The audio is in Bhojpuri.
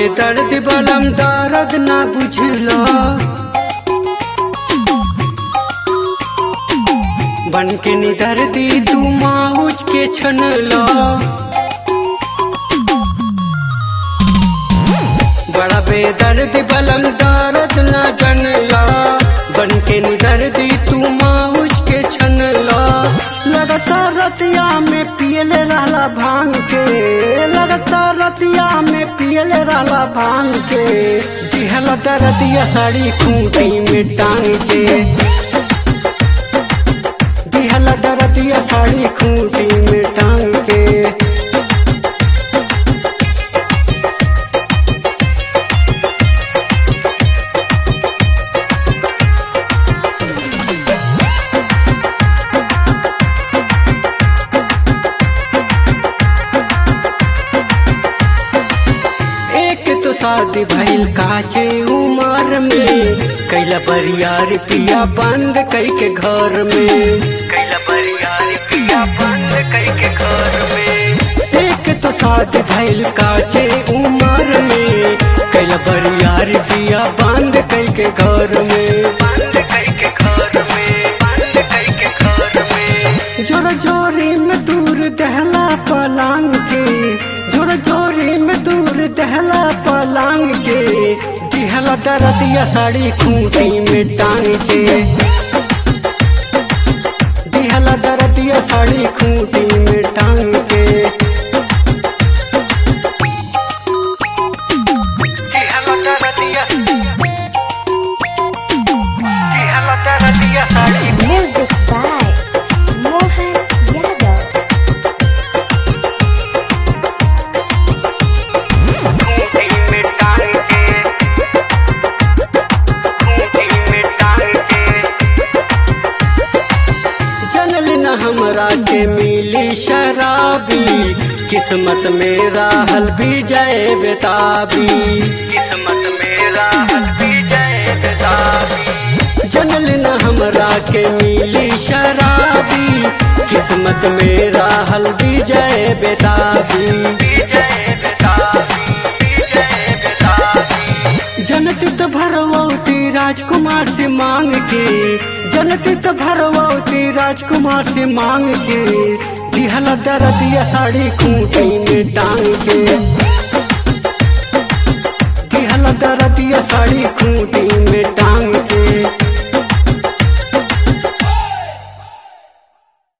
बेदर्द बलम दर्द ना बुझलो बन के निदर्दी तू माउच के छनलो बड़ा बेदर्द बलम दर्द ना जनला बन के निदर्दी तू माउच के छनला लगातार रतिया में पियले रहला भांग के लगातार रतिया में पियले रहला भांग के दिहला दरदिया साड़ी खूंटी में टांग के दिहला दरदिया साड़ी खूंटी में टांग के एक तो शादी भइल काचे उमर में कैला बरियार पिया बंद कई के घर में कैला बरियार पिया बंद कई के घर में एक तो शादी भइल काचे उमर में कैला बरियार पिया बंद कई के घर में बंद कई के घर में बंद कई के घर में जोर जोरी में दूर दहला पलांग के जोर जोरी में दूर दहला पलांग के दिहला दरदिया साड़ी खूंटी में टांग के दिहला दरदिया साड़ी खूंटी में टांग के दिहला दरदिया दिहला दरदिया sari Music by Mohan Yadav. Khunti में टांग के खूंटी में टांग के जनल न हमरा के मिली शराबी किस्मत में राहल भी जय बेताबी किस्मत में राहल भी जय बेताबी जनल न हमरा के मिली शराबी किस्मत में राहल भी जय बेताबी जय बेताबी जय बेताबी जनती तो भरवती राजकुमार से मांग के जनती तो भरवती राजकुमार से मांग के दिहला दरदिया साड़ी खूंटी में टांग के दिहला दरदिया साड़ी खूंटी में टांग